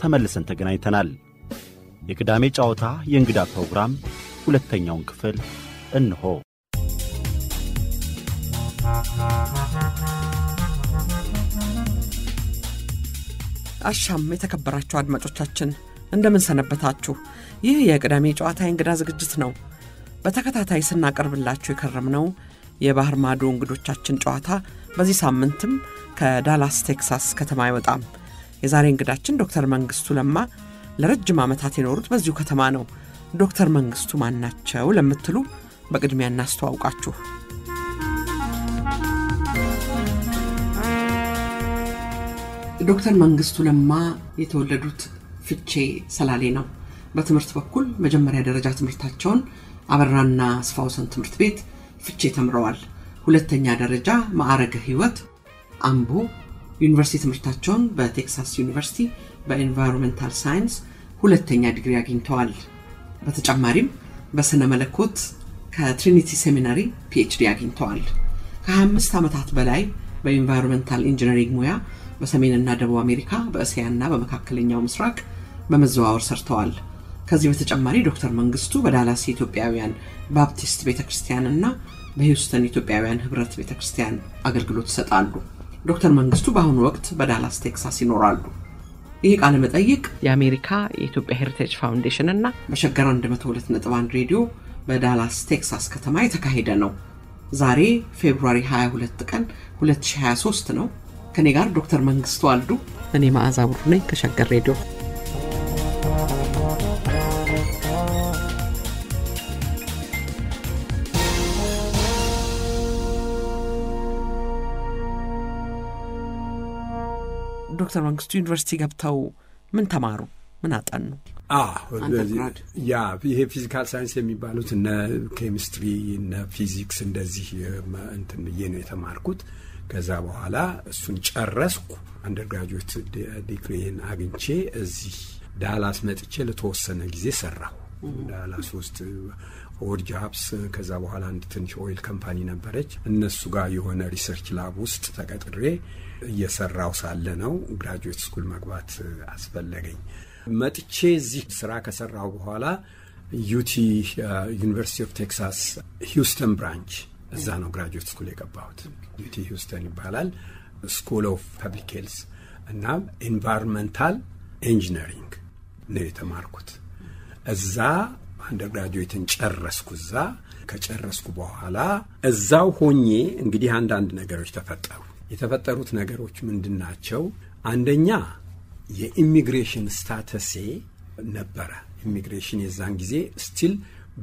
ተመልሰን ተገናኝተናል። የቅዳሜ ጨዋታ የእንግዳ ፕሮግራም ሁለተኛውን ክፍል እንሆ። አሻም የተከበራችሁ አድማጮቻችን እንደምን ሰነበታችሁ? ይህ የቅዳሜ ጨዋታ የእንግዳ ዝግጅት ነው። በተከታታይ ስናቀርብላችሁ የከረምነው የባህር ማዶ እንግዶቻችን ጨዋታ በዚህ ሳምንትም ከዳላስ ቴክሳስ ከተማ አይወጣም። የዛሬ እንግዳችን ዶክተር መንግስቱ ለማ ለረጅም ዓመታት የኖሩት በዚሁ ከተማ ነው። ዶክተር መንግስቱ ማን ናቸው ለምትሉ በቅድሚያ እናስተዋውቃችሁ። ዶክተር መንግስቱ ለማ የተወለዱት ፍቼ ሰላሌ ነው። በትምህርት በኩል መጀመሪያ ደረጃ ትምህርታቸውን አበራና አስፋውሰን ትምህርት ቤት ፍቼ ተምረዋል። ሁለተኛ ደረጃ ማዕረገ ህይወት አምቦ፣ ዩኒቨርሲቲ ትምህርታቸውን በቴክሳስ ዩኒቨርሲቲ በኤንቫይሮንሜንታል ሳይንስ ሁለተኛ ዲግሪ አግኝተዋል። በተጨማሪም በስነ መለኮት ከትሪኒቲ ሴሚናሪ ፒኤችዲ አግኝተዋል። ከ25 ዓመታት በላይ በኤንቫይሮንሜንታል ኢንጂነሪንግ ሙያ በሰሜንና ደቡብ አሜሪካ በእስያና በመካከለኛው ምስራቅ በመዘዋወር ሰርተዋል። ከዚህ በተጨማሪ ዶክተር መንግስቱ በዳላስ የኢትዮጵያውያን ባፕቲስት ቤተ ክርስቲያንና በሂውስተን ኢትዮጵያውያን ህብረት ቤተ ክርስቲያን አገልግሎት ይሰጣሉ። ዶክተር መንግስቱ በአሁኑ ወቅት በዳላስ ቴክሳስ ይኖራሉ። ይህ ቃለ መጠይቅ የአሜሪካ የኢትዮጵያ ሄሪቴጅ ፋውንዴሽን እና በሸገር 102.1 ሬዲዮ በዳላስ ቴክሳስ ከተማ የተካሄደ ነው። ዛሬ ፌብሩዋሪ 22 ቀን 2023 ነው። ከኔ ጋር ዶክተር መንግስቱ አሉ። እኔ መዓዛ ቡሩ ነኝ ከሸገር ሬዲዮ። ዶክተር መንግስቱ ዩኒቨርሲቲ ገብተው ምን ተማሩ? ምን አጠኑ? ያ ይሄ ፊዚካል ሳይንስ የሚባሉት እነ ኬሚስትሪ እነ ፊዚክስ እንደዚህ እንትን ብዬ ነው የተማርኩት። ከዛ በኋላ እሱን ጨረስኩ። አንደርግራጁዌት ዲግሪን አግኝቼ እዚህ ዳላስ መጥቼ ለተወሰነ ጊዜ ሰራሁ። ዳላስ ውስጥ ኦድ ጃብስ፣ ከዛ በኋላ አንድ ትንሽ ኦይል ካምፓኒ ነበረች። እነሱ ጋር የሆነ ሪሰርች ላብ ውስጥ ተቀጥሬ እየሰራው ሳለ ነው ግራጁዌት ስኩል መግባት አስፈለገኝ። መጥቼ እዚህ ስራ ከሰራው በኋላ ዩቲ ዩኒቨርሲቲ ኦፍ ቴክሳስ ሂውስተን ብራንች እዛ ነው ግራጁዌት ስኩል የገባሁት። ዩቲ ሂውስተን ይባላል። ስኩል ኦፍ ፐብሊክ ሄልስ እና ኤንቫይሮንመንታል ኢንጂነሪንግ ነው የተማርኩት። እዛ አንደር ግራጁዌትን ጨረስኩ። እዛ ከጨረስኩ በኋላ እዛው ሆኜ እንግዲህ አንዳንድ ነገሮች ተፈጠሩ። የተፈጠሩት ነገሮች ምንድን ናቸው? አንደኛ የኢሚግሬሽን ስታተሴ ነበረ። ኢሚግሬሽን የዛን ጊዜ ስቲል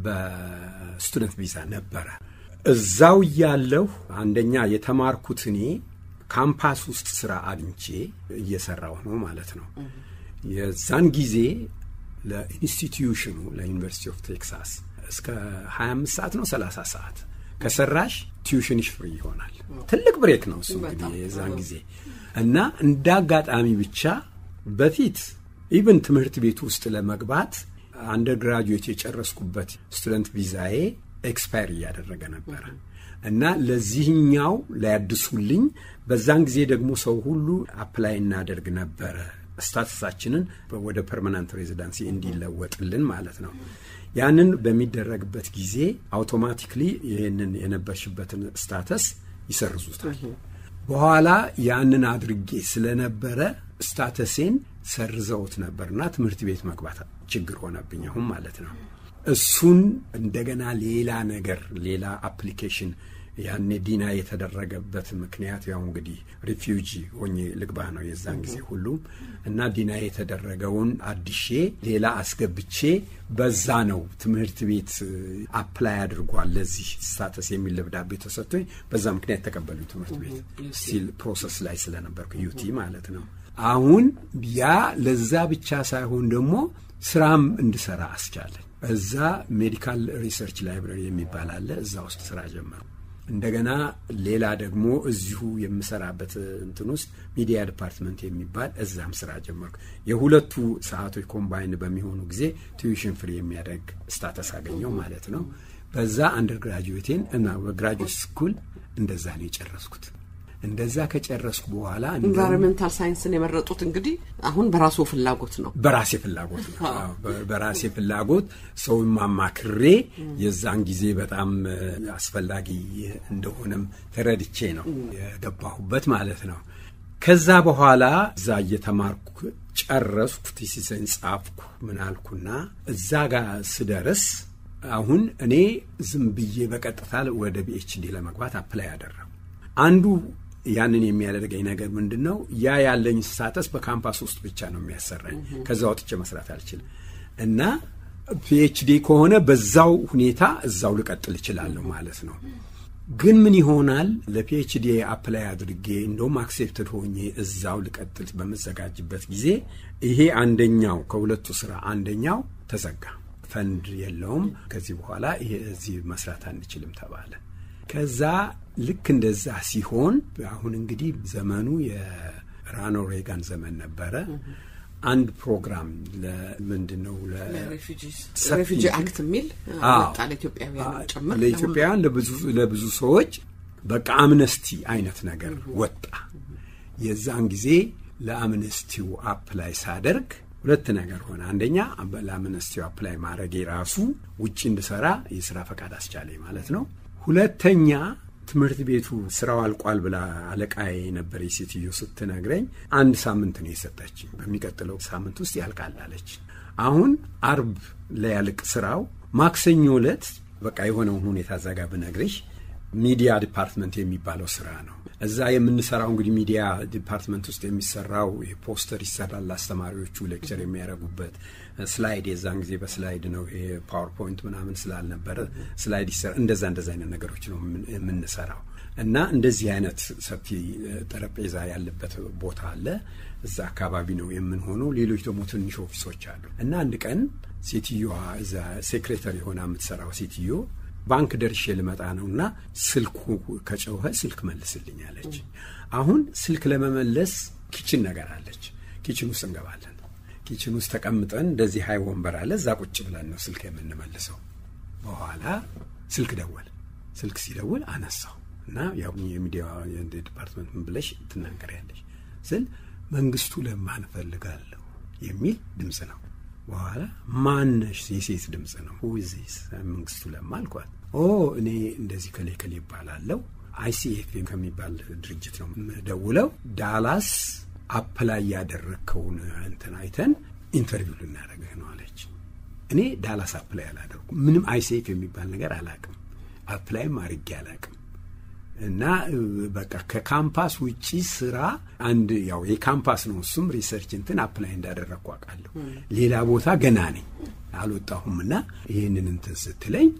በስቱደንት ቪዛ ነበረ። እዛው እያለሁ አንደኛ የተማርኩት እኔ ካምፓስ ውስጥ ስራ አግኝቼ እየሰራሁ ነው ማለት ነው። የዛን ጊዜ ለኢንስቲትዩሽኑ ለዩኒቨርሲቲ ኦፍ ቴክሳስ እስከ 25 ሰዓት ነው 30 ሰዓት ከሰራሽ ቲዩሽንሽ ፍሪ ይሆናል። ትልቅ ብሬክ ነው እሱ እንግዲህ የዛን ጊዜ እና እንደ አጋጣሚ ብቻ በፊት ኢቨን ትምህርት ቤት ውስጥ ለመግባት አንደር ግራጁዌት የጨረስኩበት ስቱደንት ቪዛዬ ኤክስፓየር እያደረገ ነበረ እና ለዚህኛው ላያድሱልኝ በዛን ጊዜ ደግሞ ሰው ሁሉ አፕላይ እናደርግ ነበረ ስታተሳችንን ወደ ፐርማናንት ሬዚዳንሲ እንዲለወጥልን ማለት ነው። ያንን በሚደረግበት ጊዜ አውቶማቲክሊ ይህንን የነበርሽበትን ስታተስ ይሰርዙታል። በኋላ ያንን አድርጌ ስለነበረ ስታተሴን ሰርዘውት ነበርና ትምህርት ቤት መግባት ችግር ሆነብኝ አሁን ማለት ነው። እሱን እንደገና ሌላ ነገር ሌላ አፕሊኬሽን ያኔ ዲና የተደረገበት ምክንያት ያው እንግዲህ ሪፊውጂ ሆኜ ልግባ ነው የዛን ጊዜ ሁሉም እና ዲና የተደረገውን አዲሼ ሌላ አስገብቼ በዛ ነው ትምህርት ቤት አፕላይ አድርጓል ለዚህ ስታተስ የሚል ደብዳቤ ተሰጥቶኝ በዛ ምክንያት ተቀበሉ ትምህርት ቤት ስቲል ፕሮሰስ ላይ ስለነበርኩ ዩቲ ማለት ነው። አሁን ያ ለዛ ብቻ ሳይሆን ደግሞ ስራም እንድሰራ አስቻለኝ። እዛ ሜዲካል ሪሰርች ላይብረሪ የሚባል አለ። እዛ ውስጥ ስራ ጀመሩ። እንደገና ሌላ ደግሞ እዚሁ የምሰራበት እንትን ውስጥ ሚዲያ ዲፓርትመንት የሚባል እዛም ስራ ጀመርኩ። የሁለቱ ሰዓቶች ኮምባይን በሚሆኑ ጊዜ ቲዩሽን ፍሪ የሚያደርግ ስታተስ አገኘው ማለት ነው። በዛ አንደር ግራጁዌቴን እና በግራጁዌት ስኩል እንደዛ ነው የጨረስኩት። እንደዛ ከጨረስኩ በኋላ ኢንቫይሮንሜንታል ሳይንስን የመረጡት እንግዲህ አሁን በራሱ ፍላጎት ነው። በራሴ ፍላጎት ነው። በራሴ ፍላጎት ሰውን ማማክሬ የዛን ጊዜ በጣም አስፈላጊ እንደሆነም ተረድቼ ነው የገባሁበት ማለት ነው። ከዛ በኋላ እዛ እየተማርኩ ጨረስኩ፣ ቲሲሰን ጻፍኩ፣ ምን አልኩና እዛ ጋር ስደርስ አሁን እኔ ዝም ብዬ በቀጥታ ወደ ቢኤችዲ ለመግባት አፕላይ ያደረጉ አንዱ ያንን የሚያደርገኝ ነገር ምንድን ነው? ያ ያለኝ ስታተስ በካምፓስ ውስጥ ብቻ ነው የሚያሰራኝ። ከዛ ወጥቼ መስራት አልችልም እና ፒኤችዲ ከሆነ በዛው ሁኔታ እዛው ልቀጥል እችላለሁ ማለት ነው። ግን ምን ይሆናል ለፒኤችዲ አፕላይ አድርጌ እንደውም አክሴፕትድ ሆኜ እዛው ልቀጥል በመዘጋጅበት ጊዜ ይሄ አንደኛው ከሁለቱ ስራ አንደኛው ተዘጋ። ፈንድ የለውም። ከዚህ በኋላ ይሄ እዚህ መስራት አንችልም ተባለ። ከዛ ልክ እንደዛ ሲሆን አሁን እንግዲህ ዘመኑ የራኖ ሬጋን ዘመን ነበረ። አንድ ፕሮግራም ለምንድን ነው ሬፊጂ አክት የሚል ወጣ ለኢትዮጵያውያን ጭምር ለኢትዮጵያውያን ለብዙ ሰዎች በቃ አምነስቲ አይነት ነገር ወጣ። የዛን ጊዜ ለአምነስቲው አፕላይ ሳደርግ ሁለት ነገር ሆነ። አንደኛ ለአምነስቲው አፕላይ ማድረጌ ራሱ ውጭ እንድሰራ የስራ ፈቃድ አስቻለኝ ማለት ነው። ሁለተኛ ትምህርት ቤቱ ስራው አልቋል ብላ አለቃዬ የነበረ ሴትዮ ስትነግረኝ አንድ ሳምንት ነው የሰጠችኝ። በሚቀጥለው ሳምንት ውስጥ ያልቃል አለች። አሁን አርብ ላያልቅ ስራው ማክሰኞ ዕለት በቃ የሆነውን ሁኔታ ዘጋ ብነግርሽ ሚዲያ ዲፓርትመንት የሚባለው ስራ ነው። እዛ የምንሰራው እንግዲህ ሚዲያ ዲፓርትመንት ውስጥ የሚሰራው ፖስተር ይሰራል። አስተማሪዎቹ ሌክቸር የሚያደርጉበት ስላይድ፣ የዛን ጊዜ በስላይድ ነው ይሄ ፓወርፖይንት ምናምን ስላልነበረ ስላይድ ይሰራ። እንደዛ እንደዛ አይነት ነገሮች ነው የምንሰራው እና እንደዚህ አይነት ሰፊ ጠረጴዛ ያለበት ቦታ አለ። እዛ አካባቢ ነው የምንሆነው። ሌሎች ደግሞ ትንሽ ኦፊሶች አሉ እና አንድ ቀን ሴትዮዋ እዛ ሴክሬተሪ ሆና የምትሰራው ሴትዮ ባንክ ደርሼ ልመጣ ነው እና ስልኩ ከጨውኸ ስልክ መልስልኝ አለች። አሁን ስልክ ለመመለስ ኪችን ነገር አለች። ኪችን ውስጥ እንገባለን። ኪችን ውስጥ ተቀምጠን እንደዚህ ሀይ ወንበር አለ። እዛ ቁጭ ብለን ነው ስልክ የምንመልሰው። በኋላ ስልክ ደወል። ስልክ ሲደውል አነሳው እና ያው የሚዲያ ዲፓርትመንት ምን ብለሽ ትናገሪያለሽ ስል መንግስቱ ለማ እፈልጋለሁ የሚል ድምፅ ነው። በኋላ ማነሽ? የሴት ድምፅ ነው። ሁዚስ መንግስቱ ለማ አልኳት። ኦ እኔ እንደዚህ ከሌ ከሌ ይባላለው አይሲኤፍ ከሚባል ድርጅት ነው የምደውለው። ዳላስ አፕላይ ያደረግከውን እንትን አይተን ኢንተርቪው ልናደርግህ ነው አለች። እኔ ዳላስ አፕላይ አላደርኩም። ምንም አይሲኤፍ የሚባል ነገር አላቅም። አፕላይም አድርጌ አላቅም። እና በቃ ከካምፓስ ውጪ ስራ አንድ ያው የካምፓስ ነው እሱም ሪሰርች እንትን አፕላይ እንዳደረግኩ አውቃለሁ። ሌላ ቦታ ገና ነኝ አልወጣሁም። እና ይህንን እንትን ስትለኝ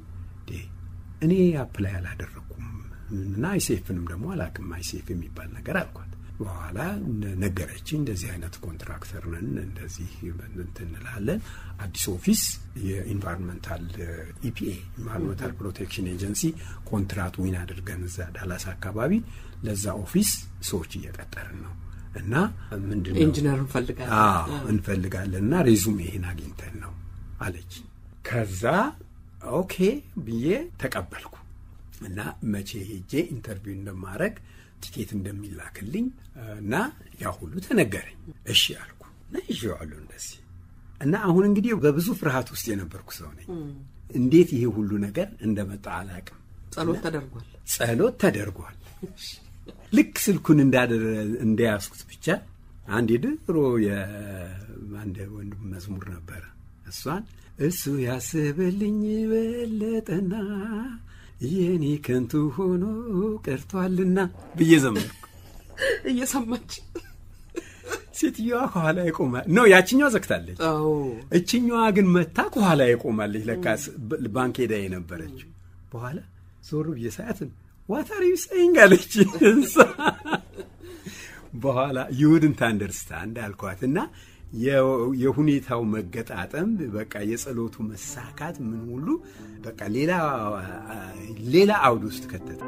እኔ አፕላይ አላደረግኩም እና አይሴፍንም ደግሞ አላውቅም አይሴፍ የሚባል ነገር አልኳት። በኋላ ነገረችኝ። እንደዚህ አይነት ኮንትራክተር ነን፣ እንደዚህ እንትን እንላለን። አዲስ ኦፊስ የኢንቫይሮንመንታል ኢፒኤ ኢንቫይሮንመንታል ፕሮቴክሽን ኤጀንሲ ኮንትራት ዊን አድርገን እዛ ዳላስ አካባቢ ለዛ ኦፊስ ሰዎች እየቀጠርን ነው እና ምንድን ነው ኢንጂነር እንፈልጋለን እንፈልጋለን እና ሬዙም ይሄን አግኝተን ነው አለች። ከዛ ኦኬ ብዬ ተቀበልኩ እና መቼ ሄጄ ኢንተርቪው እንደማድረግ ቲኬት እንደሚላክልኝ እና ያ ሁሉ ተነገረኝ። እሺ አልኩ እና ይዤዋለሁ እንደዚህ እና አሁን እንግዲህ በብዙ ፍርሃት ውስጥ የነበርኩ ሰው ነኝ። እንዴት ይሄ ሁሉ ነገር እንደመጣ አላቅም። ጸሎት ተደርጓል። ጸሎት ተደርጓል። ልክ ስልኩን እንደያዝኩት ብቻ አንድ የድሮ የአንድ ወንድም መዝሙር ነበረ። እሷን እሱ ያስብልኝ በለጠና የኔ ከንቱ ሆኖ ቀርቷልና ብዬ ዘመርኩ። እየሰማች ሴትዮዋ ከኋላ ይቆማል። ነው ያችኛዋ ዘግታለች። እችኛዋ ግን መታ ከኋላ ይቆማለች። ለካ ባንክ ሄዳ የነበረችው በኋላ ዞሩ ብዬ ሳያትን ዋታር ዩ ሰይንግ አለች። በኋላ ዩውድንት አንደርስታንድ አልኳት እና የሁኔታው መገጣጠም በቃ የጸሎቱ መሳካት ምን ሁሉ በቃ ሌላ ሌላ አውድ ውስጥ ከተተ።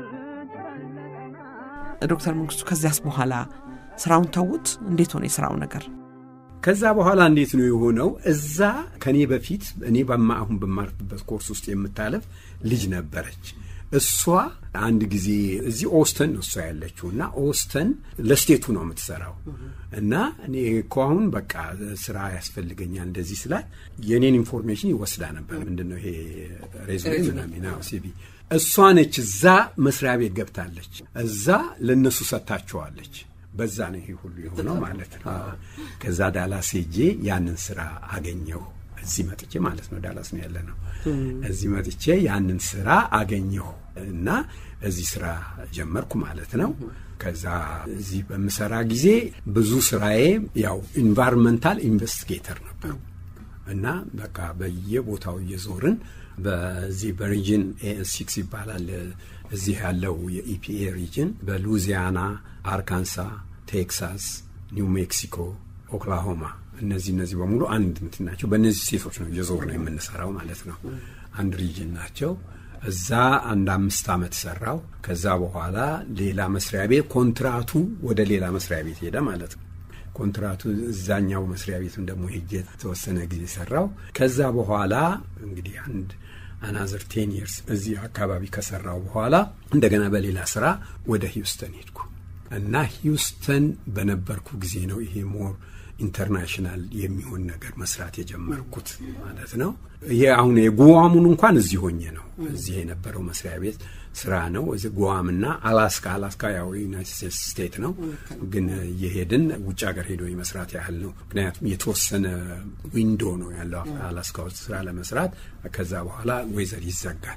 ዶክተር መንግስቱ ከዚያስ በኋላ ስራውን ተዉት? እንዴት ሆነ የስራው ነገር? ከዛ በኋላ እንዴት ነው የሆነው? እዛ ከኔ በፊት እኔ በማ አሁን በማርፍበት ኮርስ ውስጥ የምታለፍ ልጅ ነበረች። እሷ አንድ ጊዜ እዚህ ኦስተን ነው እሷ ያለችው እና ኦስተን ለስቴቱ ነው የምትሰራው እና እኔ እኮ አሁን በቃ ስራ ያስፈልገኛል እንደዚህ ስላት የእኔን ኢንፎርሜሽን ይወስዳ ነበር። ምንድን ነው ይሄ ሬዝሜ ምናምን ሲቪ እሷ ነች እዛ መስሪያ ቤት ገብታለች። እዛ ለእነሱ ሰጥታቸዋለች። በዛ ነው ይሄ ሁሉ የሆነው ማለት ነው። ከዛ ዳላስ ሄጄ ያንን ስራ አገኘሁ። እዚህ መጥቼ ማለት ነው ዳላስ ነው ያለ ነው። እዚህ መጥቼ ያንን ስራ አገኘሁ እና እዚህ ስራ ጀመርኩ ማለት ነው። ከዛ እዚህ በምሰራ ጊዜ ብዙ ስራዬ ያው ኢንቫይሮንመንታል ኢንቨስቲጌተር ነበሩ እና በቃ በየቦታው እየዞርን በዚህ በሪጅን ሲክስ ይባላል እዚህ ያለው የኢፒኤ ሪጅን በሉዚያና፣ አርካንሳ፣ ቴክሳስ፣ ኒው ሜክሲኮ፣ ኦክላሆማ እነዚህ እነዚህ በሙሉ አንድ እንትን ናቸው። በእነዚህ ስቴቶች ነው እየዞር ነው የምንሰራው ማለት ነው። አንድ ሪጅን ናቸው። እዛ አንድ አምስት ዓመት ሰራው። ከዛ በኋላ ሌላ መስሪያ ቤት ኮንትራቱ ወደ ሌላ መስሪያ ቤት ሄደ ማለት ነው። ኮንትራቱ እዛኛው መስሪያ ቤትም ደግሞ ሄጄ የተወሰነ ጊዜ ሰራው። ከዛ በኋላ እንግዲህ አንድ አናዘር ቴን ይርስ እዚህ አካባቢ ከሰራው በኋላ እንደገና በሌላ ስራ ወደ ሂውስተን ሄድኩ እና ሂውስተን በነበርኩ ጊዜ ነው ይሄ ሞር ኢንተርናሽናል የሚሆን ነገር መስራት የጀመርኩት ማለት ነው። ይሄ አሁን የጉዋሙን እንኳን እዚህ ሆኜ ነው እዚህ የነበረው መስሪያ ቤት ስራ ነው። እዚ ጉዋምና አላስካ አላስካ ያው ዩናይትድ ስቴትስ ስቴት ነው፣ ግን የሄድን ውጭ ሀገር ሄዶ የመስራት ያህል ነው። ምክንያቱም የተወሰነ ዊንዶ ነው ያለው አላስካ ውስጥ ስራ ለመስራት። ከዛ በኋላ ወይዘር ይዘጋል።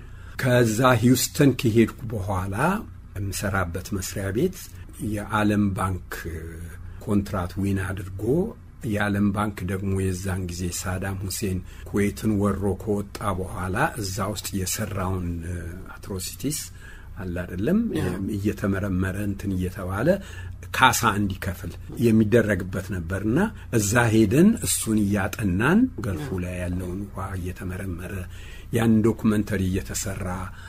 ከዛ ሂውስተን ከሄድኩ በኋላ የምሰራበት መስሪያ ቤት የዓለም ባንክ ኮንትራት ዊን አድርጎ የዓለም ባንክ ደግሞ የዛን ጊዜ ሳዳም ሁሴን ኩዌትን ወሮ ከወጣ በኋላ እዛ ውስጥ የሰራውን አትሮሲቲስ አለ አይደለም እየተመረመረ እንትን እየተባለ ካሳ እንዲከፍል የሚደረግበት ነበርና እዛ ሄደን እሱን እያጠናን ገልፉ ላይ ያለውን ውሃ እየተመረመረ ያን ዶኩመንተሪ እየተሰራ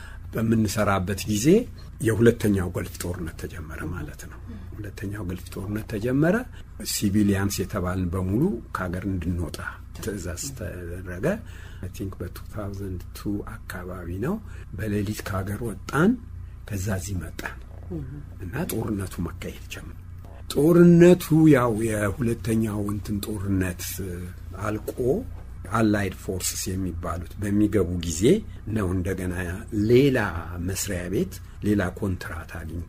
በምንሰራበት ጊዜ የሁለተኛው ገልፍ ጦርነት ተጀመረ ማለት ነው። ሁለተኛው ገልፍ ጦርነት ተጀመረ። ሲቪሊያንስ የተባልን በሙሉ ከሀገር እንድንወጣ ትዕዛዝ ተደረገ። አይ ቲንክ በ2002 አካባቢ ነው። በሌሊት ከሀገር ወጣን። ከዛ እዚህ መጣን እና ጦርነቱ መካሄድ ጀመረ። ጦርነቱ ያው የሁለተኛው እንትን ጦርነት አልቆ አላይድ ፎርስስ የሚባሉት በሚገቡ ጊዜ ነው እንደገና ሌላ መስሪያ ቤት ሌላ ኮንትራት አግኝቶ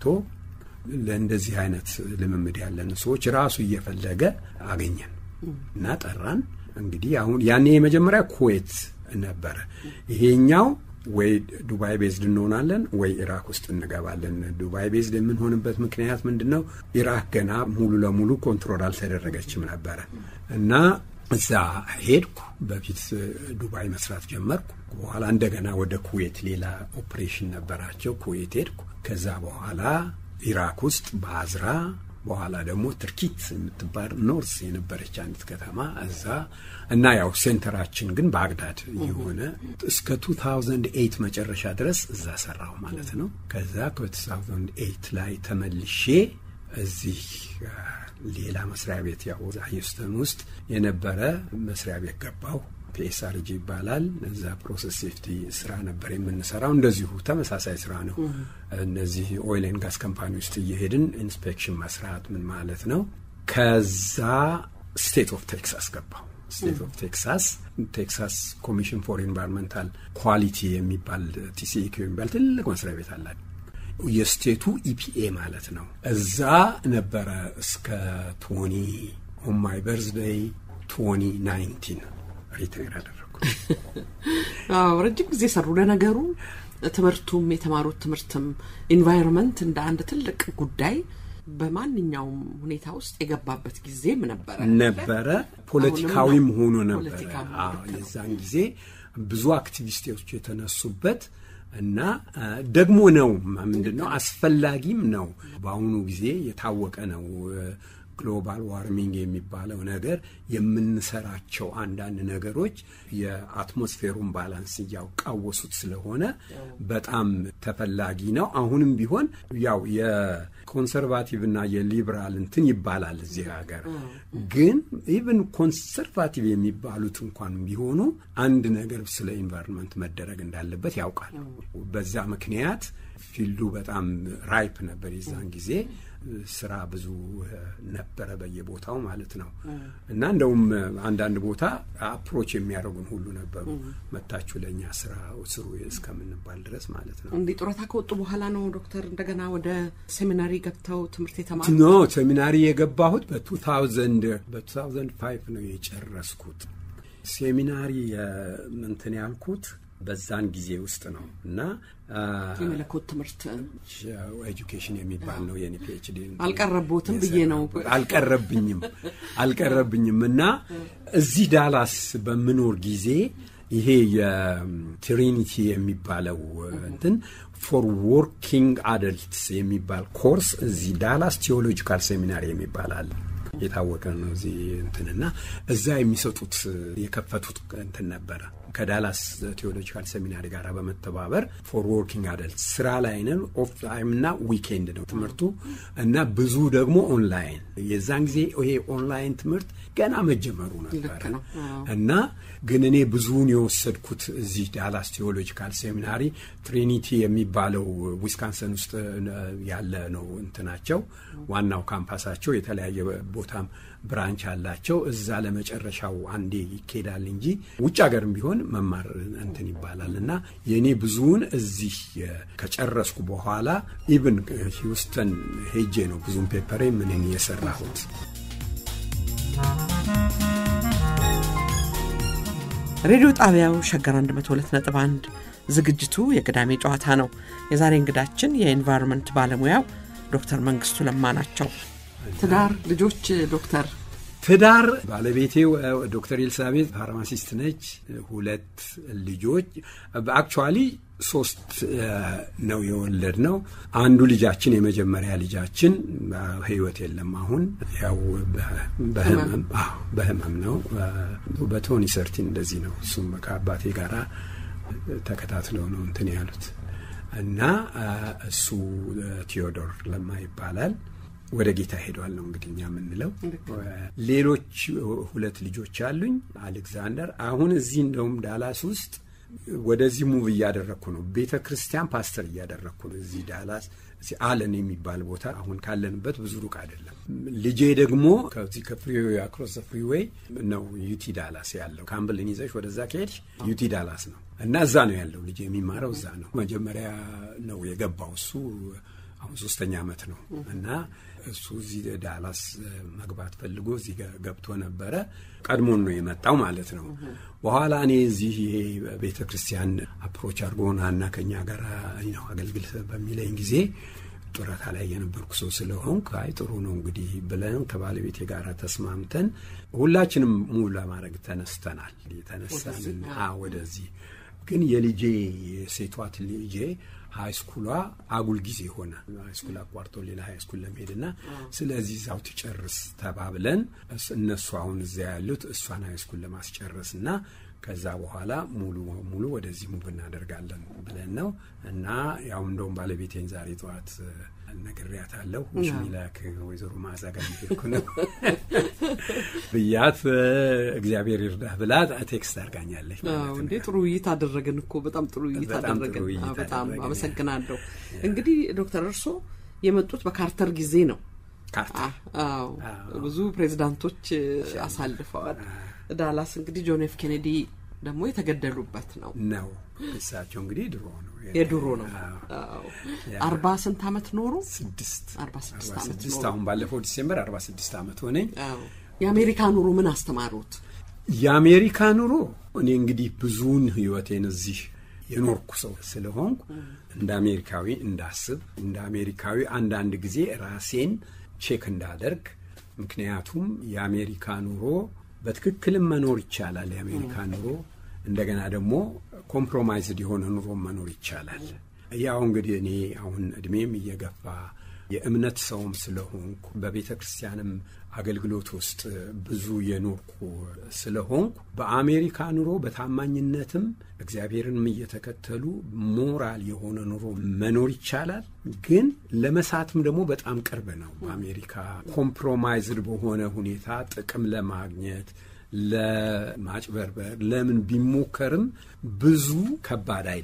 ለእንደዚህ አይነት ልምምድ ያለን ሰዎች ራሱ እየፈለገ አገኘን እና ጠራን። እንግዲህ አሁን ያኔ የመጀመሪያ ኩዌት ነበረ። ይሄኛው ወይ ዱባይ ቤዝድ እንሆናለን ወይ ኢራክ ውስጥ እንገባለን። ዱባይ ቤዝድ የምንሆንበት ምክንያት ምንድን ነው? ኢራክ ገና ሙሉ ለሙሉ ኮንትሮል አልተደረገችም ነበረ እና እዛ ሄድኩ። በፊት ዱባይ መስራት ጀመርኩ። በኋላ እንደገና ወደ ኩዌት ሌላ ኦፕሬሽን ነበራቸው። ኩዌት ሄድኩ። ከዛ በኋላ ኢራክ ውስጥ በአዝራ በኋላ ደግሞ ትርኪት የምትባል ኖርስ የነበረች አንዲት ከተማ እዛ እና ያው ሴንተራችን ግን ባግዳድ የሆነ እስከ 2008 መጨረሻ ድረስ እዛ ሰራሁ ማለት ነው። ከዛ ከ2008 ላይ ተመልሼ እዚህ ሌላ መስሪያ ቤት ያው ሂውስተን ውስጥ የነበረ መስሪያ ቤት ገባሁ። ፒኤስአርጂ ይባላል። እዛ ፕሮሰስ ሴፍቲ ስራ ነበር የምንሰራው። እንደዚሁ ተመሳሳይ ስራ ነው። እነዚህ ኦይልን ጋዝ ካምፓኒ ውስጥ እየሄድን ኢንስፔክሽን መስራት ምን ማለት ነው። ከዛ ስቴት ኦፍ ቴክሳስ ገባሁ። ስቴት ኦፍ ቴክሳስ ቴክሳስ ኮሚሽን ፎር ኢንቫይሮንመንታል ኳሊቲ የሚባል ቲሲኢኪ የሚባል ትልቅ መስሪያ ቤት አላቸው። የስቴቱ ኢፒኤ ማለት ነው። እዛ ነበረ እስከ ቶኒ ኦን ማይ በርዝደይ ቶኒ ናይንቲን ሪታይር አደረጉ። ረጅም ጊዜ ሰሩ። ለነገሩ ትምህርቱም የተማሩት ትምህርትም ኢንቫይሮንመንት እንደ አንድ ትልቅ ጉዳይ በማንኛውም ሁኔታ ውስጥ የገባበት ጊዜም ነበረ ነበረ ፖለቲካዊም ሆኖ ነበረ። የዛን ጊዜ ብዙ አክቲቪስቶች የተነሱበት እና ደግሞ ነው ምንድን ነው አስፈላጊም ነው። በአሁኑ ጊዜ የታወቀ ነው። ግሎባል ዋርሚንግ የሚባለው ነገር የምንሰራቸው አንዳንድ ነገሮች የአትሞስፌሩን ባላንስ እያቃወሱት ስለሆነ በጣም ተፈላጊ ነው። አሁንም ቢሆን ያው የኮንሰርቫቲቭ እና የሊበራል እንትን ይባላል እዚህ ሀገር ግን ኢቭን ኮንሰርቫቲቭ የሚባሉት እንኳን ቢሆኑ አንድ ነገር ስለ ኢንቫይሮንመንት መደረግ እንዳለበት ያውቃል። በዛ ምክንያት ፊልዱ በጣም ራይፕ ነበር የዛን ጊዜ ስራ ብዙ ነበረ በየቦታው ማለት ነው። እና እንደውም አንዳንድ ቦታ አፕሮች የሚያደርጉን ሁሉ ነበሩ መታችሁ ለእኛ ስራ ስሩ እስከምንባል ድረስ ማለት ነው። እንዲህ ጡረታ ከወጡ በኋላ ነው ዶክተር እንደገና ወደ ሴሚናሪ ገብተው ትምህርት የተማሩ? ኖ ሴሚናሪ የገባሁት በ2000 በ2005 ነው የጨረስኩት። ሴሚናሪ እንትን ያልኩት በዛን ጊዜ ውስጥ ነው እና የመለኮት ትምህርት ኤጁኬሽን የሚባል ነው የኔ ፒኤችዲ አልቀረቦትም ብዬ ነው አልቀረብኝም አልቀረብኝም እና እዚህ ዳላስ በምኖር ጊዜ ይሄ የትሪኒቲ የሚባለው እንትን ፎር ወርኪንግ አደልትስ የሚባል ኮርስ እዚህ ዳላስ ቴዎሎጂካል ሴሚናሪ የሚባል አለ የታወቀ ነው እዚህ እንትንና እዛ የሚሰጡት የከፈቱት እንትን ነበረ ከዳላስ ቴዎሎጂካል ሴሚናሪ ጋር በመተባበር ፎር ወርኪንግ አደልት ስራ ላይ ነን። ኦፍ ታይም እና ዊኬንድ ነው ትምህርቱ እና ብዙ ደግሞ ኦንላይን። የዛን ጊዜ ይሄ ኦንላይን ትምህርት ገና መጀመሩ ነበረ እና ግን እኔ ብዙውን የወሰድኩት እዚህ ዳላስ ቴዎሎጂካል ሴሚናሪ ትሪኒቲ የሚባለው ዊስካንሰን ውስጥ ያለ ነው እንትናቸው ዋናው ካምፓሳቸው የተለያየ ቦታም ብራንች አላቸው። እዛ ለመጨረሻው አንዴ ይኬዳል እንጂ ውጭ ሀገርም ቢሆን መማር እንትን ይባላል እና የእኔ ብዙውን እዚህ ከጨረስኩ በኋላ ኢቭን ሂውስተን ሄጄ ነው ብዙም ፔፐሬ ምንን የሰራሁት። ሬዲዮ ጣቢያው ሸገር 102.1 ዝግጅቱ የቅዳሜ ጨዋታ ነው። የዛሬ እንግዳችን የኤንቫይሮንመንት ባለሙያው ዶክተር መንግስቱ ለማ ናቸው። ትዳር፣ ልጆች ዶክተር ትዳር ባለቤቴ ዶክተር ኤልሳቤት ፋርማሲስት ነች። ሁለት ልጆች አክቹዋሊ ሶስት ነው የወለድ ነው። አንዱ ልጃችን የመጀመሪያ ልጃችን ህይወት የለም አሁን ያው በህመም ነው። በቶኒ ሰርቲን እንደዚህ ነው። እሱም ከአባቴ ጋራ ተከታትለው ነው እንትን ያሉት እና እሱ ቴዎዶር ለማ ይባላል። ወደ ጌታ ሄዷል ነው እንግዲህ እኛ የምንለው። ሌሎች ሁለት ልጆች አሉኝ። አሌክዛንደር አሁን እዚህ እንደውም ዳላስ ውስጥ ወደዚህ ሙቭ እያደረግኩ ነው። ቤተ ክርስቲያን ፓስተር እያደረግኩ ነው እዚህ ዳላስ አለን የሚባል ቦታ አሁን ካለንበት ብዙ ሩቅ አይደለም። ልጄ ደግሞ ከዚህ ከፍሪዌይ አክሮስ ፍሪዌይ ነው ዩቲ ዳላስ ያለው። ካምብልን ይዘሽ ወደዛ ከሄድሽ ዩቲ ዳላስ ነው እና እዛ ነው ያለው ልጄ የሚማረው እዛ ነው። መጀመሪያ ነው የገባው እሱ አሁን ሶስተኛ ዓመት ነው እና እሱ እዚህ ዳላስ መግባት ፈልጎ እዚህ ገብቶ ነበረ። ቀድሞን ነው የመጣው ማለት ነው። በኋላ እኔ እዚህ ይሄ ቤተ ክርስቲያን አፕሮች አድርጎና እና ከኛ ጋር ነው አገልግል በሚለኝ ጊዜ ጡረታ ላይ የነበርኩ ሰው ስለሆንኩ አይ ጥሩ ነው እንግዲህ ብለን ከባለቤቴ ጋር ተስማምተን ሁላችንም ሙሉ ለማድረግ ተነስተናል። ተነሳን ወደዚህ ግን የልጄ የሴቷት ልጄ ሃይስኩሏ አጉል ጊዜ ሆነ። ሃይስኩል አቋርጦ ሌላ ሃይስኩል ለመሄድና ስለዚህ እዛው ትጨርስ ተባብለን እነሱ አሁን እዚያ ያሉት እሷን ሃይስኩል ለማስጨረስ እና ከዛ በኋላ ሙሉ ሙሉ ወደዚህ ሙቭ እናደርጋለን ብለን ነው እና ያው እንደውም ባለቤቴን ዛሬ ጠዋት ነግሬያታለሁ። ሽሚላክ ወይዘሮ ማዕዛ ጋር ሄድኩ ነው ብያት እግዚአብሔር ይርዳህ ብላ ቴክስት አድርጋኛለች። እንዴ ጥሩ ውይይት አደረግን እኮ በጣም ጥሩ ውይይት አደረግን። በጣም አመሰግናለሁ። እንግዲህ ዶክተር እርሶ የመጡት በካርተር ጊዜ ነው። አዎ ብዙ ፕሬዚዳንቶች አሳልፈዋል። ዳላስ እንግዲህ ጆን ኤፍ ኬኔዲ ደግሞ የተገደሉበት ነው ነው እሳቸው እንግዲህ ድሮ ነው የድሮ ነው። አርባ ስንት ዓመት ኖሩ? ስድስት አርባ ስድስት ዓመት ስድስት አሁን ባለፈው ዲሴምበር አርባ ስድስት ዓመት ሆነኝ። የአሜሪካ ኑሮ ምን አስተማሩት? የአሜሪካ ኑሮ እኔ እንግዲህ ብዙውን ህይወቴን እዚህ የኖርኩ ሰው ስለሆንኩ እንደ አሜሪካዊ እንዳስብ እንደ አሜሪካዊ አንዳንድ ጊዜ ራሴን ቼክ እንዳደርግ ምክንያቱም የአሜሪካ ኑሮ በትክክልም መኖር ይቻላል። የአሜሪካ ኑሮ እንደገና ደግሞ ኮምፕሮማይዝድ የሆነ ኑሮ መኖር ይቻላል። ያው እንግዲህ እኔ አሁን እድሜም እየገፋ የእምነት ሰውም ስለሆንኩ በቤተ ክርስቲያንም አገልግሎት ውስጥ ብዙ የኖርኩ ስለሆንኩ በአሜሪካ ኑሮ በታማኝነትም እግዚአብሔርንም እየተከተሉ ሞራል የሆነ ኑሮ መኖር ይቻላል። ግን ለመሳትም ደግሞ በጣም ቅርብ ነው። በአሜሪካ ኮምፕሮማይዝድ በሆነ ሁኔታ ጥቅም ለማግኘት ለማጭበርበር ለምን ቢሞከርም ብዙ ከባድ አይደለም።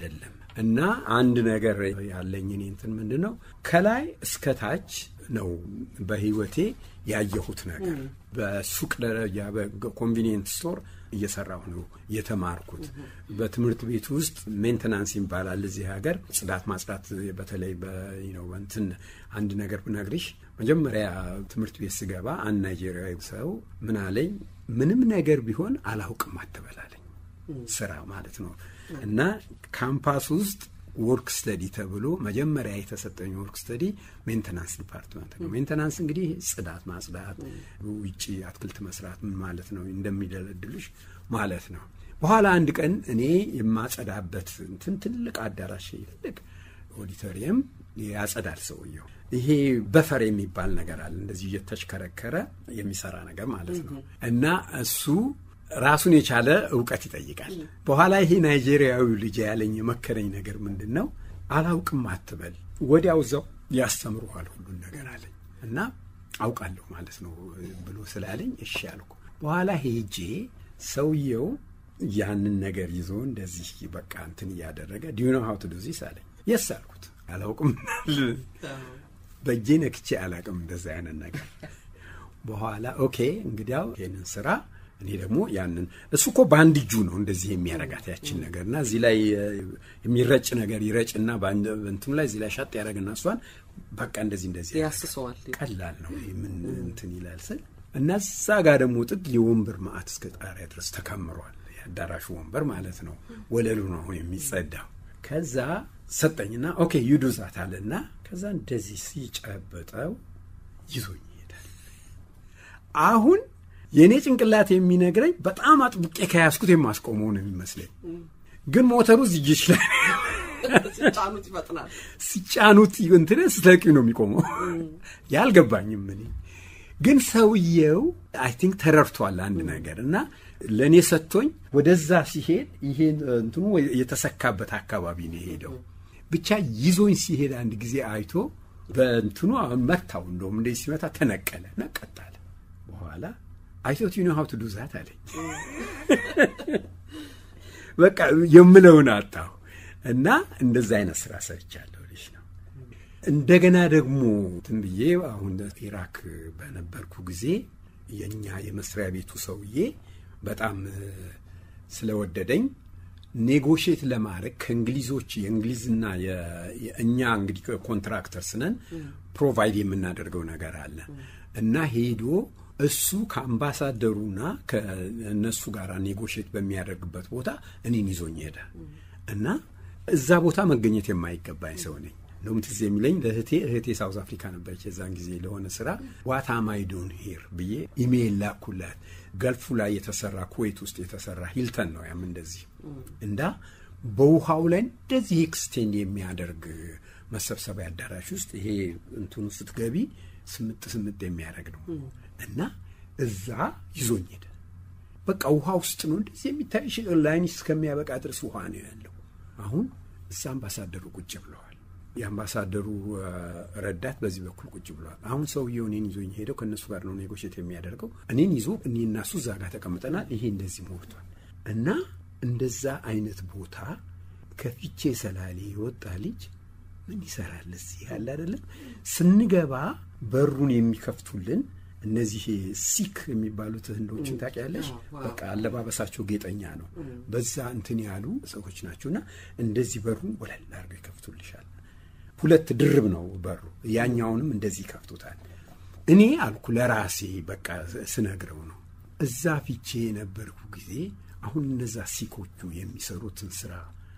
እና አንድ ነገር ያለኝ እኔ እንትን ምንድን ነው ከላይ እስከ ታች ነው በህይወቴ ያየሁት ነገር በሱቅ ደረጃ በኮንቪኒየንት ስቶር እየሰራሁ ነው የተማርኩት። በትምህርት ቤት ውስጥ ሜንተናንስ ይባላል እዚህ ሀገር ጽዳት ማጽዳት። በተለይ ነው እንትን አንድ ነገር ብነግርሽ መጀመሪያ ትምህርት ቤት ስገባ አንድ ናይጄሪያዊ ሰው ምን አለኝ፣ ምንም ነገር ቢሆን አላውቅም አትበላለኝ ስራ ማለት ነው እና ካምፓስ ውስጥ ወርክ ስተዲ ተብሎ መጀመሪያ የተሰጠኝ ወርክ ስተዲ ሜንተናንስ ዲፓርትመንት ነው። ሜንተናንስ እንግዲህ ጽዳት ማጽዳት፣ ውጭ አትክልት መስራት ምን ማለት ነው እንደሚደለድልሽ ማለት ነው። በኋላ አንድ ቀን እኔ የማጸዳበት እንትን ትልቅ አዳራሽ ትልቅ ኦዲቶሪየም ያጸዳል ሰውየው። ይሄ በፈር የሚባል ነገር አለ እንደዚህ እየተሽከረከረ የሚሰራ ነገር ማለት ነው እና እሱ ራሱን የቻለ እውቀት ይጠይቃል። በኋላ ይሄ ናይጄሪያዊ ልጅ ያለኝ የመከረኝ ነገር ምንድን ነው፣ አላውቅም አትበል፣ ወዲያው እዛው ያስተምሩሃል ሁሉን ነገር አለኝ እና አውቃለሁ ማለት ነው ብሎ ስላለኝ እሺ አልኩ። በኋላ ሄጄ ሰውየው ያንን ነገር ይዞ እንደዚህ በቃ እንትን እያደረገ ዲዩ ኖው ሃው ቱ ዱ ዚስ አለኝ። የስ አልኩት። አላውቅም በእጄ ነክቼ አላውቅም እንደዛ አይነት ነገር። በኋላ ኦኬ እንግዲያው ይህንን ስራ እኔ ደግሞ ያንን እሱ እኮ በአንድ እጁ ነው እንደዚህ የሚያረጋት ያችን ነገር እና እዚህ ላይ የሚረጭ ነገር ይረጭና እንትኑ ላይ እዚህ ላይ ሻጥ ያደረግና እሷን በቃ እንደዚህ እንደዚህ ያስሰዋል። ቀላል ነው ምን እንትን ይላል ስል እና እዛ ጋር ደግሞ ጥግ የወንበር ማዕት እስከ ጣሪያ ድረስ ተከምሯል። የአዳራሹ ወንበር ማለት ነው። ወለሉ ነው አሁን የሚጸዳው። ከዛ ሰጠኝና ኦኬ ዩዱዛት አለና ከዛ እንደዚህ ሲጨበጠው ይዞኝ ይሄዳል። አሁን የእኔ ጭንቅላት የሚነግረኝ በጣም አጥብቄ ከያዝኩት የማስቆመው ነው የሚመስለኝ፣ ግን ሞተሩ ዝጅች ላይ ሲጫኑት ይፈጥናል። ሲጫኑት እንትን ስትለቂው ነው የሚቆመው። ያልገባኝም እኔ ግን ሰውየው አይ ቲንክ ተረድቷል አንድ ነገር እና ለእኔ ሰጥቶኝ ወደዛ ሲሄድ ይሄ እንትኑ የተሰካበት አካባቢ ነው የሄደው። ብቻ ይዞኝ ሲሄድ አንድ ጊዜ አይቶ በእንትኑ መታው። እንደውም እንደዚህ ሲመታ ተነቀለ፣ ነቀጣለ። በኋላ አይቶት ዩ ኖ ሀው ቱ ዱ ዛት አለኝ። በቃ የምለውን አጣሁ እና እንደዛ አይነት ስራ ሰርቻለሁ ልጅ ነው። እንደገና ደግሞ እንትን ብዬ አሁን ኢራክ በነበርኩ ጊዜ የእኛ የመስሪያ ቤቱ ሰውዬ በጣም ስለወደደኝ ኔጎሽት ለማድረግ ከእንግሊዞች የእንግሊዝና እኛ እንግዲህ ኮንትራክተርስ ነን ፕሮቫይድ የምናደርገው ነገር አለ እና ሄዶ እሱ ከአምባሳደሩና ከእነሱ ጋር ኔጎሽት በሚያደርግበት ቦታ እኔን ይዞኝ ሄደ እና እዛ ቦታ መገኘት የማይገባኝ ሰው ነኝ። እንደውም ትዝ የሚለኝ ለእህቴ እህቴ ሳውዝ አፍሪካ ነበረች የዛን ጊዜ ለሆነ ስራ ዋት አም አይ ዶን ሄር ብዬ ኢሜይል ላኩላት። ገልፉ ላይ የተሰራ ኩዌት ውስጥ የተሰራ ሂልተን ነው ያም እንደዚህ እንዳ በውሃው ላይ እንደዚህ ኤክስቴንድ የሚያደርግ መሰብሰቢያ አዳራሽ ውስጥ ይሄ እንትኑ ስትገቢ ስምጥ ስምጥ የሚያደርግ ነው እና እዛ ይዞኝ ሄደ። በቃ ውሃ ውስጥ ነው እንደዚህ የሚታይሽ ላይን እስከሚያበቃ ድረስ ውሃ ነው ያለው። አሁን እዛ አምባሳደሩ ቁጭ ብለዋል። የአምባሳደሩ ረዳት በዚህ በኩል ቁጭ ብለዋል። አሁን ሰውየው እኔን ይዞኝ ሄደው ከእነሱ ጋር ነው ኔጎሽት የሚያደርገው። እኔን ይዞ እኔ እና እሱ እዛ ጋር ተቀምጠናል። ይሄ እንደዚህ ሞልቷል እና እንደዛ አይነት ቦታ ከፊቼ ሰላሌ የወጣ ልጅ ምን ይሰራል እዚህ ያለ አይደለም። ስንገባ በሩን የሚከፍቱልን እነዚህ ሲክ የሚባሉት ህንዶችን ታውቂያለሽ? በቃ አለባበሳቸው ጌጠኛ ነው። በዛ እንትን ያሉ ሰዎች ናቸውና እንደዚህ በሩን ወለል አድርገው ይከፍቱልሻል። ሁለት ድርብ ነው በሩ፣ ያኛውንም እንደዚህ ይከፍቱታል። እኔ አልኩ ለራሴ በቃ ስነግረው ነው እዛ ፊቼ የነበርኩ ጊዜ አሁን እነዛ ሲኮቹ የሚሰሩትን ስራ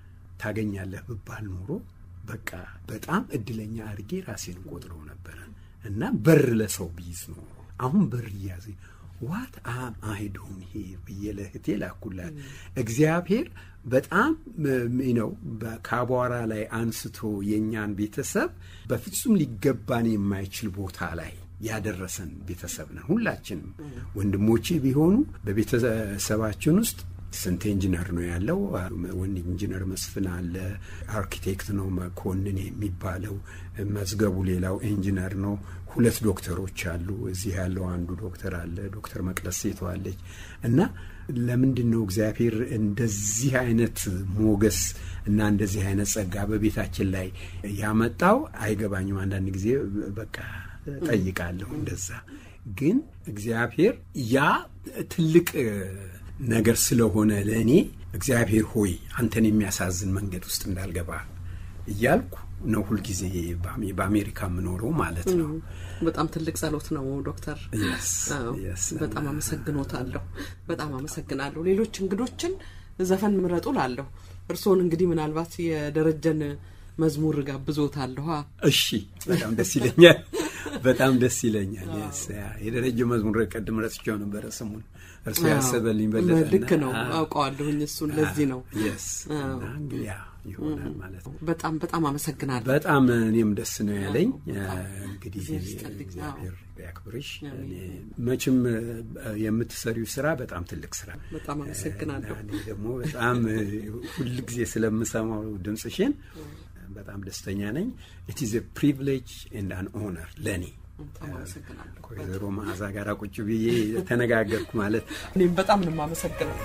ታገኛለህ ብባል ኖሮ በቃ በጣም እድለኛ አድርጌ ራሴን ቆጥረው ነበረ እና በር ለሰው ቢይዝ ኖሮ አሁን በር እያዘ ዋት አም አይ ዶን ሄር ብዬ ለእህቴ ላኩላት። እግዚአብሔር በጣም ነው ከአቧራ ላይ አንስቶ የእኛን ቤተሰብ በፍጹም ሊገባን የማይችል ቦታ ላይ ያደረሰን ቤተሰብ ነን። ሁላችንም ወንድሞቼ ቢሆኑ በቤተሰባችን ውስጥ ስንት ኢንጂነር ነው ያለው? ወንድ ኢንጂነር መስፍን አለ። አርኪቴክት ነው መኮንን የሚባለው። መዝገቡ ሌላው ኢንጂነር ነው። ሁለት ዶክተሮች አሉ። እዚህ ያለው አንዱ ዶክተር አለ። ዶክተር መቅደስ ሴተዋለች እና ለምንድን ነው እግዚአብሔር እንደዚህ አይነት ሞገስ እና እንደዚህ አይነት ጸጋ በቤታችን ላይ ያመጣው? አይገባኝም። አንዳንድ ጊዜ በቃ ጠይቃለሁ እንደዛ። ግን እግዚአብሔር ያ ትልቅ ነገር ስለሆነ ለእኔ እግዚአብሔር ሆይ አንተን የሚያሳዝን መንገድ ውስጥ እንዳልገባ እያልኩ ነው ሁልጊዜ በአሜሪካ የምኖረው ማለት ነው። በጣም ትልቅ ጸሎት ነው ዶክተር። በጣም አመሰግኖታለሁ። በጣም አመሰግናለሁ። ሌሎች እንግዶችን ዘፈን ምረጡ ላለሁ እርስዎን እንግዲህ ምናልባት የደረጀን መዝሙር ጋብዞታለሁ። እሺ፣ በጣም ደስ ይለኛል። በጣም ደስ ይለኛል። የደረጀ መዝሙር ቀድም ረስቼው ነበረ ስሙን እርሱ ያሰበልኝ በለጠ። ልክ ነው አውቀዋለሁኝ። እሱን ለዚህ ነው እንግዲህ ይሆናል ማለት ነው። በጣም በጣም አመሰግናለሁ። በጣም እኔም ደስ ነው ያለኝ። እንግዲህ እግዚአብሔር ያክብርሽ። መቼም የምትሰሪው ስራ በጣም ትልቅ ስራ፣ በጣም አመሰግናለሁ። እኔ ደግሞ በጣም ሁልጊዜ ስለምሰማው ድምፅሽን በጣም ደስተኛ ነኝ። ኢት ኢዝ ፕሪቪሌጅ ኤንድ አን ኦነር ለእኔ ከወይዘሮ መዓዛ ጋር ቁጭ ብዬ ተነጋገርኩ ማለት እኔም በጣም ነው የማመሰግነው።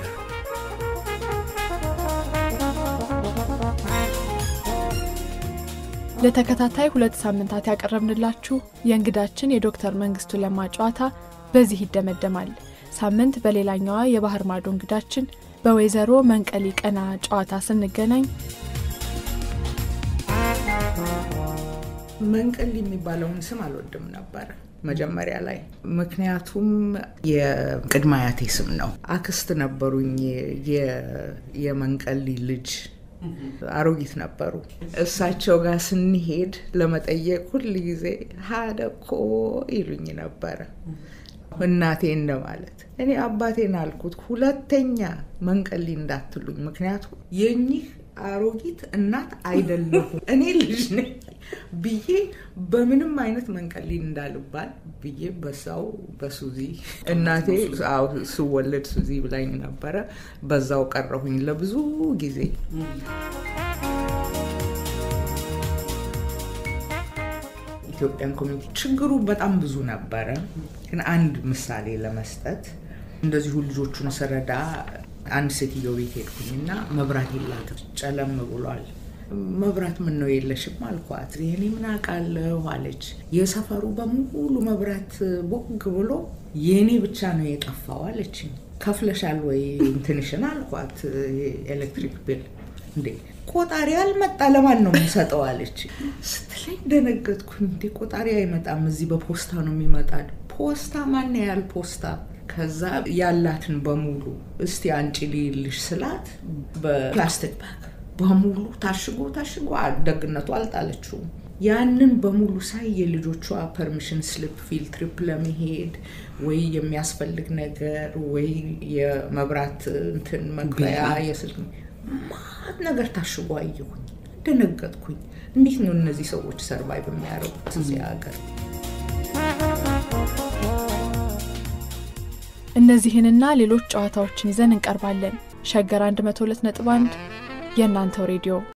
ለተከታታይ ሁለት ሳምንታት ያቀረብንላችሁ የእንግዳችን የዶክተር መንግስቱ ለማ ጨዋታ በዚህ ይደመደማል። ሳምንት በሌላኛዋ የባህር ማዶ እንግዳችን በወይዘሮ መንቀሊ ቀና ጨዋታ ስንገናኝ መንቀል የሚባለውን ስም አልወድም ነበረ መጀመሪያ ላይ። ምክንያቱም የቅድመ አያቴ ስም ነው። አክስት ነበሩኝ የመንቀሊ ልጅ አሮጊት ነበሩ። እሳቸው ጋር ስንሄድ ለመጠየቅ ሁል ጊዜ ሀደኮ ይሉኝ ነበረ። እናቴ እንደማለት እኔ አባቴን አልኩት፣ ሁለተኛ መንቀሊ እንዳትሉኝ፣ ምክንያቱም የኚህ አሮጊት እናት አይደለሁም እኔ ልጅ ነኝ ብዬ በምንም አይነት መንቀሊ እንዳልባል ብዬ በዛው በሱዚ እናቴ ስወለድ ሱዚ ብላኝ ነበረ። በዛው ቀረሁኝ ለብዙ ጊዜ። ኢትዮጵያን ኮሚኒቲ ችግሩ በጣም ብዙ ነበረ። ግን አንድ ምሳሌ ለመስጠት እንደዚሁ ልጆቹን ስረዳ አንድ ሴትዮ ቤት ሄድኩኝና መብራት የላትም፣ ጨለም ብሏል። መብራት ምን ነው የለሽም አልኳት። ይህኔ ምን አውቃለሁ አለች። የሰፈሩ በሙሉ መብራት ቦግ ብሎ የእኔ ብቻ ነው የጠፋው አለችኝ። ከፍለሻል ወይ እንትንሽን አልኳት። ኤሌክትሪክ ቢል እንዴ ቆጣሪ አልመጣ ለማን ነው የምሰጠው አለች ስትለኝ ደነገጥኩኝ። እንዴ ቆጣሪ አይመጣም እዚህ በፖስታ ነው የሚመጣ። ፖስታ ማን ያህል ፖስታ ከዛ ያላትን በሙሉ እስቲ አንጪ ልይልሽ ስላት በፕላስቲክ ባግ በሙሉ ታሽጎ ታሽጎ ደግነቱ አልጣለችውም። ያንን በሙሉ ሳይ የልጆቿ ፐርሚሽን ስሊፕ ፊል ትሪፕ ለመሄድ ወይ የሚያስፈልግ ነገር ወይ የመብራት እንትን መክፈያ የስልክ ማት ነገር ታሽጎ አየሁኝ። ደነገጥኩኝ። እንዴት ነው እነዚህ ሰዎች ሰርቫይቭ የሚያደርጉት እዚህ ሀገር? እነዚህንና ሌሎች ጨዋታዎችን ይዘን እንቀርባለን። ሸገር 102.1 የእናንተው ሬዲዮ